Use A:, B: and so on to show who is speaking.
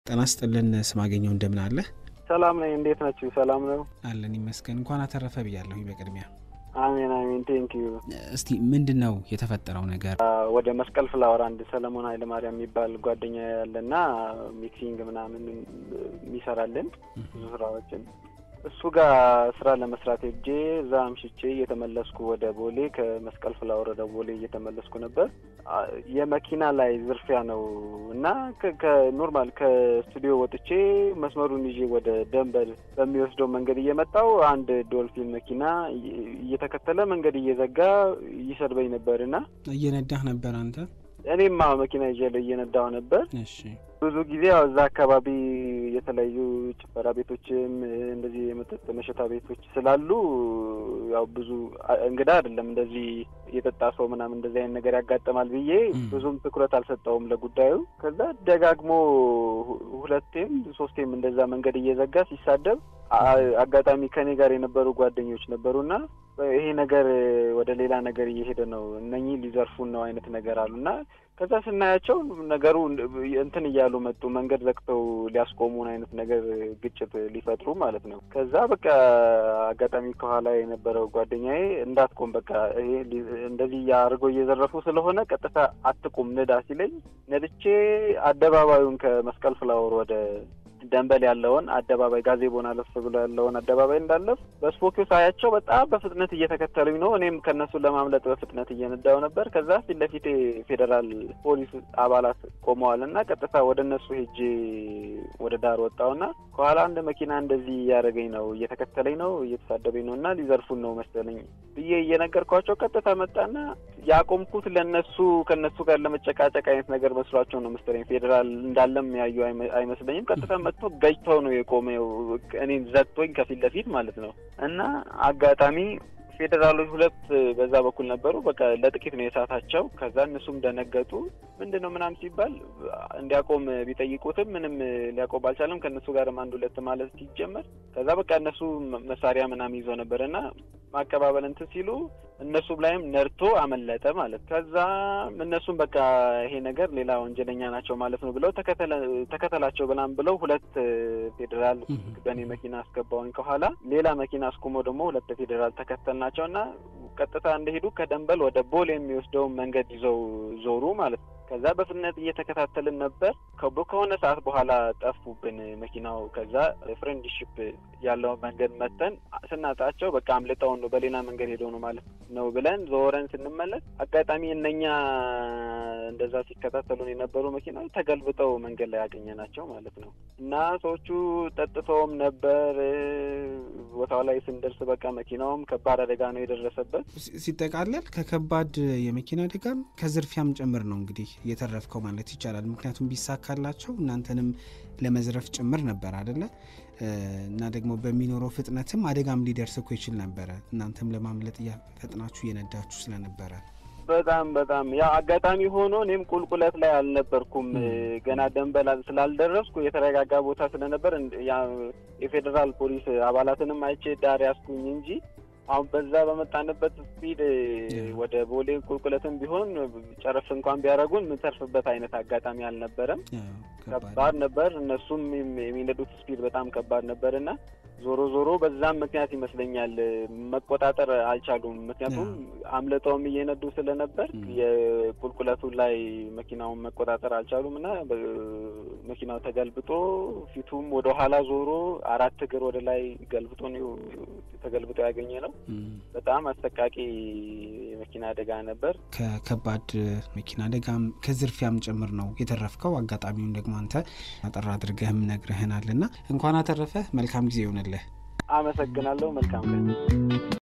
A: ጤና ይስጥልን ስማገኘው እንደምን አለ?
B: ሰላም ነኝ። እንዴት ናችሁ? ሰላም ነው
A: አለን ይመስገን። እንኳን አተረፈ ብያለሁኝ በቅድሚያ
B: አሜን አሜን። ቴንክ ዩ።
A: እስቲ ምንድን ነው የተፈጠረው ነገር?
B: ወደ መስቀል ፍላወር አንድ ሰለሞን ኃይለ ማርያም የሚባል ጓደኛ ያለና ሚክሲንግ ምናምን የሚሰራልን ብዙ ስራዎችን እሱ ጋር ስራ ለመስራት ሄጄ እዛ አምሽቼ እየተመለስኩ ወደ ቦሌ ከመስቀል ፍላወር ወደ ቦሌ እየተመለስኩ ነበር። የመኪና ላይ ዝርፊያ ነው እና ከኖርማል ከስቱዲዮ ወጥቼ መስመሩን ይዤ ወደ ደንበል በሚወስደው መንገድ እየመጣው አንድ ዶልፊን መኪና እየተከተለ መንገድ እየዘጋ ይሰድበኝ ነበር እና
A: እየነዳህ ነበር አንተ?
B: እኔማ መኪና ይዤ እየነዳሁ ነበር።
A: እሺ
B: ብዙ ጊዜ ያው እዛ አካባቢ የተለያዩ ጭፈራ ቤቶችም እንደዚህ የመጠጥ መሸታ ቤቶች ስላሉ ያው ብዙ እንግዳ አይደለም እንደዚህ የጠጣ ሰው ምናምን እንደዚህ አይነት ነገር ያጋጠማል ብዬ ብዙም ትኩረት አልሰጠውም ለጉዳዩ። ከዛ ደጋግሞ ሁለቴም ሶስቴም እንደዛ መንገድ እየዘጋ ሲሳደብ አጋጣሚ ከኔ ጋር የነበሩ ጓደኞች ነበሩና ይሄ ነገር ወደ ሌላ ነገር እየሄደ ነው፣ እነኚህ ሊዘርፉን ነው አይነት ነገር አሉና ከዛ ስናያቸው ነገሩ እንትን እያሉ መጡ። መንገድ ዘግተው ሊያስቆሙን አይነት ነገር ግጭት ሊፈጥሩ ማለት ነው። ከዛ በቃ አጋጣሚ ከኋላ የነበረው ጓደኛዬ እንዳትቆም በቃ ይሄ እንደዚህ አድርገው እየዘረፉ ስለሆነ ቀጥታ አትቁም ንዳ ሲለኝ ነድቼ አደባባዩን ከመስቀል ፍላወር ወደ ደንበል ያለውን አደባባይ ጋዜቦን አለፍ ብሎ ያለውን አደባባይ እንዳለፍ በስፖኪዮ ሳያቸው በጣም በፍጥነት እየተከተሉኝ ነው። እኔም ከእነሱ ለማምለጥ በፍጥነት እየነዳው ነበር። ከዛ ፊት ለፊቴ ፌዴራል ፖሊስ አባላት ቆመዋል እና ቀጥታ ወደ እነሱ ሄጄ ወደ ዳር ወጣውና ከኋላ አንድ መኪና እንደዚህ እያደረገኝ ነው፣ እየተከተለኝ ነው፣ እየተሳደበኝ ነው እና ሊዘርፉን ነው መሰለኝ ብዬ እየነገርኳቸው ቀጥታ መጣና ያቆምኩት ለእነሱ ከእነሱ ጋር ለመጨቃጨቅ አይነት ነገር መስሏቸው ነው መሰለኝ። ፌዴራል እንዳለም ያዩ አይመስለኝም። ቀጥታ መጥቶ ገጭተው ነው የቆመው፣ እኔን ዘግቶኝ ከፊት ለፊት ማለት ነው እና አጋጣሚ ፌዴራሎች ሁለት በዛ በኩል ነበሩ። በቃ ለጥቂት ነው የሳታቸው። ከዛ እነሱም ደነገጡ። ምንድን ነው ምናምን ሲባል እንዲያቆም ቢጠይቁትም ምንም ሊያቆም አልቻለም። ከእነሱ ጋርም አንድ ሁለት ማለት ሲጀመር ከዛ በቃ እነሱ መሳሪያ ምናምን ይዘው ነበር እና ማቀባበል እንትን ሲሉ እነሱም ላይም ነርቶ አመለጠ ማለት። ከዛ እነሱም በቃ ይሄ ነገር ሌላ ወንጀለኛ ናቸው ማለት ነው ብለው ተከተላቸው ብላም ብለው ሁለት ፌዴራል በእኔ መኪና አስገባውኝ ከኋላ ሌላ መኪና አስቁመው ደግሞ ሁለት ፌዴራል ተከተል ናቸው እና ቀጥታ እንደሄዱ ከደንበል ወደ ቦሌ የሚወስደውን መንገድ ይዘው ዞሩ ማለት ነው። ከዛ በፍጥነት እየተከታተልን ነበር። ከሆነ ሰዓት በኋላ ጠፉብን መኪናው። ከዛ ፍሬንድሺፕ ያለው መንገድ መተን ስናጣቸው በቃ አምልጠውን ነው በሌላ መንገድ ሄደው ነው ማለት ነው ብለን ዞረን ስንመለስ አጋጣሚ እነኛ እንደዛ ሲከታተሉን የነበሩ መኪናዎች ተገልብጠው መንገድ ላይ ያገኘናቸው ማለት ነው። እና ሰዎቹ ጠጥተውም ነበር። ቦታው ላይ ስንደርስ በቃ መኪናውም ከባድ አደጋ ነው የደረሰበት።
A: ሲጠቃለል ከከባድ የመኪና አደጋም ከዝርፊያም ጭምር ነው እንግዲህ የተረፍከው ማለት ይቻላል። ምክንያቱም ቢሳካላቸው እናንተንም ለመዝረፍ ጭምር ነበር አደለ? እና ደግሞ በሚኖረው ፍጥነትም አደጋም ሊደርስ እኮ ይችል ነበረ። እናንተም ለማምለጥ እያፈጥናችሁ እየነዳችሁ ስለነበረ
B: በጣም በጣም ያ አጋጣሚ ሆኖ እኔም ቁልቁለት ላይ አልነበርኩም። ገና ደንበል ስላልደረስኩ የተረጋጋ ቦታ ስለነበር የፌዴራል ፖሊስ አባላትንም አይቼ ዳር ያስኩኝ እንጂ አሁን በዛ በመጣንበት ስፒድ ወደ ቦሌ ቁልቁለትም ቢሆን ጨረፍ እንኳን ቢያደርጉን የምንተርፍበት አይነት አጋጣሚ አልነበረም። ከባድ ነበር። እነሱም የሚነዱት ስፒድ በጣም ከባድ ነበር እና ዞሮ ዞሮ በዛም ምክንያት ይመስለኛል መቆጣጠር አልቻሉም። ምክንያቱም አምልጠውም እየነዱ ስለነበር የቁልቁለቱ ላይ መኪናውን መቆጣጠር አልቻሉም እና መኪናው ተገልብጦ ፊቱም ወደ ኋላ ዞሮ አራት እግር ወደ ላይ ገልብጦ ተገልብጦ ያገኘ ነው። በጣም አሰቃቂ የመኪና አደጋ ነበር።
A: ከከባድ መኪና አደጋም ከዝርፊያም ጭምር ነው የተረፍከው። አጋጣሚውን ደግሞ አንተ አጠር አድርገህም ነግረህናል እና እንኳን አተረፈህ። መልካም ጊዜ ይሆንልህ።
B: አመሰግናለሁ። መልካም ቀን